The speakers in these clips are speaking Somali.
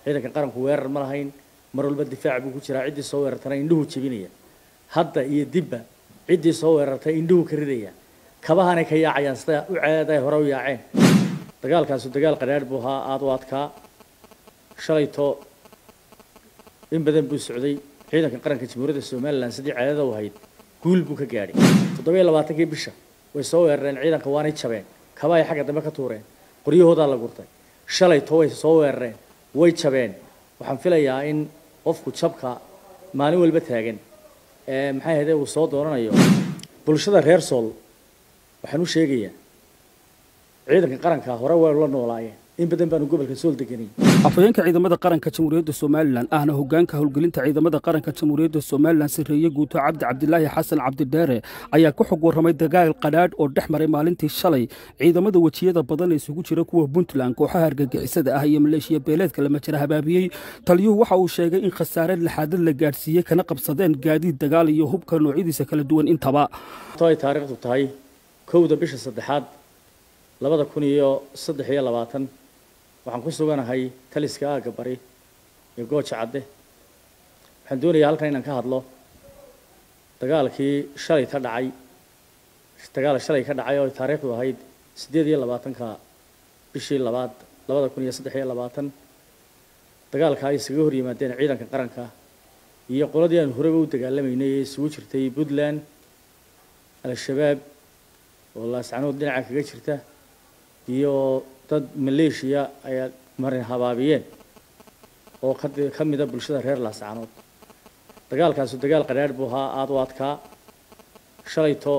ciidanka qaranku weerar ma lahayn mar walba difaac buu ku jiraa ciddii soo weerartana indhuhu jebinaya hadda iyo dibba ciddii soo weerartay indhuhu ka ridaya kabahanay ka yaacayaan sida u ceeday hore u yaaceen dagaalkaasu dagaal qadhaadh buu ahaa aada u adkaa shalayto in badan buu socday ciidanka qaranka jamhuuriyadda somalilan sidii ceedada u ahayd guul buu ka gaadhay toddobiyo labaatankii bisha way soo weerareen ciidanka waanay jabeen kaba ay xagga dambe ka tuureen qoryahoodaa la gurtay shalayto way soo weerareen way jabeen waxaan filayaa in qofku jabka maalin walba taagan ee maxay ahayde uu soo doonanayo bulshada reer sool waxaan u sheegayaa ciidanka qaranka hore way la noolaayeen in badan baanu gobolka sool deganay afhayeenka ciidamada qaranka jamhuuriyadda somalilan ahna hogaanka howlgelinta ciidamada qaranka jamhuuriyadda somalilan sarreeye guuto cabdi cabdilaahi xasan cabdidheere ayaa ku xog warramay dagaal qadhaadh oo dhex maray maalintii shalay ciidamada wejiyada badan ee isugu jira kuwa puntland kooxaha argagixisada ah iyo maleeshiya beeleedka lama jira habaabiyey taliyuhu waxa uu sheegay in khasaare laxaadad la gaadhsiiyey kana qabsadeen gaadiid dagaal iyo hubka noocyadiisa kala duwan intaba ay taariikhdu tahay kowda bisha saddexaad labada kun iyo saddex iyo labaatan waxaan ku suganahay taliska aagga bari iyo gooja cadde waxaan doonayaa halkan inaan ka hadlo dagaalkii shalay ka dhacay dagaal shalay ka dhacay oo taariikhdu ahayd siddeed iyo labaatanka bishii labaad labada kun iyo saddex iyo labaatan dagaalka ay iskaga hor yimaadeen ciidanka qaranka iyo qoladii aan horeba u dagaalamaynay ee isugu jirtay puntland al-shabaab oo laascanood dhinaca kaga jirta iyo dad maleeshiya ay marin habaabiyeen oo ka mida bulshada reer laascanood dagaalkaasu dagaal qadhaadh buu ahaa aada u adkaa shalayto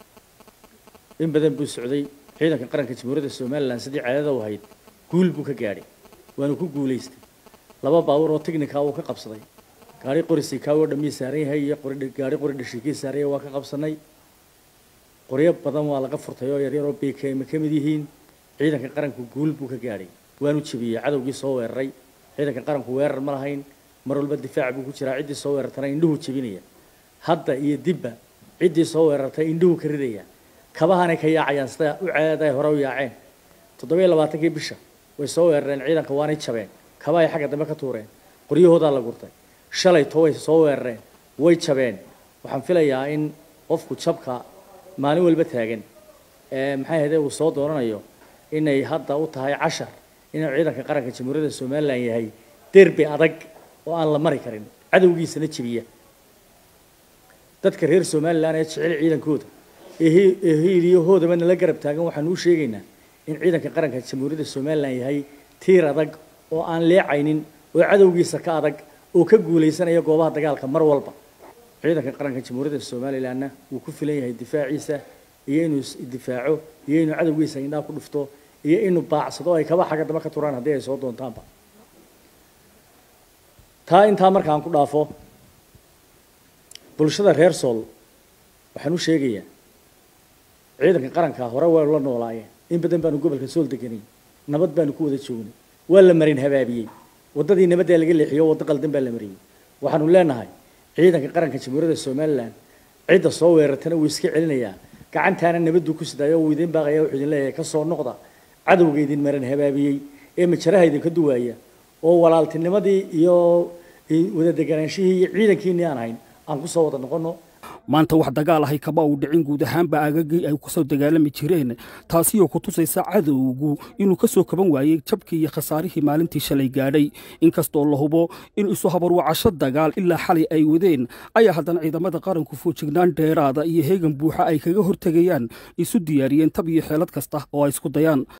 in badan buu socday ciidanka qaranka jamhuuriyadda somalilan sidii ceedada u ahayd guul buu ka gaadhay waanu ku guulaystay laba baabuur oo tignika uu ka qabsaday gaari qori sikaawo dhammii saaran yahay iyo gaari qori dhashiikii saaranya waa ka qabsanay qoryo badan waa laga furtay oo yaryar oo bkm ka mid yihiin ciidanka qaranku guul buu ka gaadhay waanu jebiyey cadowgii soo weeraray ciidanka qaranku weerar ma lahayn mar walba difaac buu ku jiraa ciddii soo weerartana indhuhu jebinaya hadda iyo dibba ciddii soo weerartay indhuhu ka ridaya kabahanay ka yaacayaan sida u ceeday hore u yaaceen toddobiyo labaatankii bisha way soo weerareen ciidanka waanay jabeen kaba ay xagga dambe ka tuureen qoryahoodaa la gurtay shalayto way soo weerareen way jabeen waxaan filayaa in qofku jabka maalin walba taagan ee maxay ahayde uu soo doonanayo inay hadda u tahay cashar inuu ciidanka qaranka jamhuuriyadda somalilan yahay derbi adag oo aan la mari karin cadowgiisana jebiya dadka reer somalilan ee jecel ciidankooda ee hiiliyahoodaba nala garab taagan waxaanu u sheegaynaa in ciidanka qaranka jamhuuriyadda somalilan yahay tiir adag oo aan leecaynin oo cadowgiisa ka adag oo ka guulaysanaya goobaha dagaalka mar walba ciidanka qaranka jamhuuriyadda somalilanna wuu ku filan yahay difaaciisa iyo inuu isdifaaco iyo inuu cadowgiisa indhaa ku dhufto iyo inuu baacsado ay kaba xagga damba ka turaan haddii ay soo doontaanba taa intaa markaan ku dhaafo bulshada reer sool waxaan u sheegayaa ciidanka qaranka hore way la noolaayeen in badan baanu gobolka sool deganay nabad baanu ku wada joognay waa la marin habaabiyey waddadii nabaddaa laga leexiyo waddo qaldan baa la mariyey waxaanu leenahay ciidanka qaranka jamhuuriyadda somalilan cidda soo weerartana wuu iska celinayaa gacantaana nabaduu ku sidaayo uu idiin baaqaya wuxuu idin leeyahay ka soo noqda cadowga idin maran habaabiyey ee majaraha idinka duwaaya oo walaaltinimadii iyo wada deganaanshihii iyo ciidankiinii aan hayn aan ku soo wada noqonno maanta wax dagaal ahay kama uu dhicin guud ahaanba aagagii ay kusoo dagaalami jireen taasi oo ku tusaysa cadowgu inuu ka soo kaban waayey jabkii iyo khasaarihii maalintii shalay gaadhay inkastoo la hubo in isu habarwacasho dagaal ilaa xalay ay wadeen ayaa haddana ciidamada qaranku foojignaan dheeraada iyo heegan buuxa ay kaga hortegayaan isu diyaariyeen tab iyo xeelad kasta oo ay isku dayaan